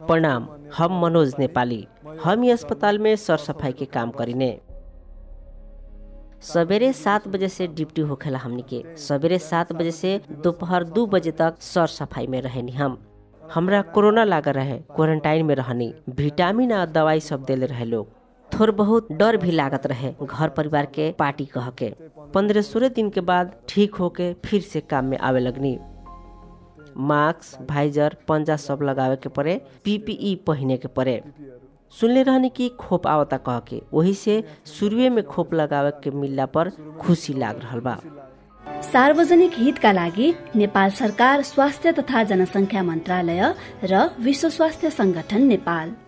प्रणाम हम मनोज नेपाली हम ये अस्पताल में सर सफाई के काम करीने सवेरे सात बजे से ड्यूटी होखेला हमनी के सवेरे सात बजे से दोपहर दू बजे तक सर सफाई में रहेनी हम हमरा कोरोना लागल रहे क्वारंटाइन में रहनी विटामिन आ दवाई सब देले रहे लोग थोड़ बहुत डर भी लागत रहे घर परिवार के पार्टी कह के पंद्रह सोलह दिन के बाद ठीक होके फिर से काम में आवे लगनी मास्क भाइजर पंजा सब लगावे के पड़े पीपीई पहने के पड़े सुनले रहनी कि खोप आवता कह के वही से शुरुए में खोप लगावे के मिलला पर खुशी लाग रहल बा सार्वजनिक हितका लागि नेपाल सरकार स्वास्थ्य तथा जनसङ्ख्या मन्त्रालय र विश्व स्वास्थ्य संगठन नेपाल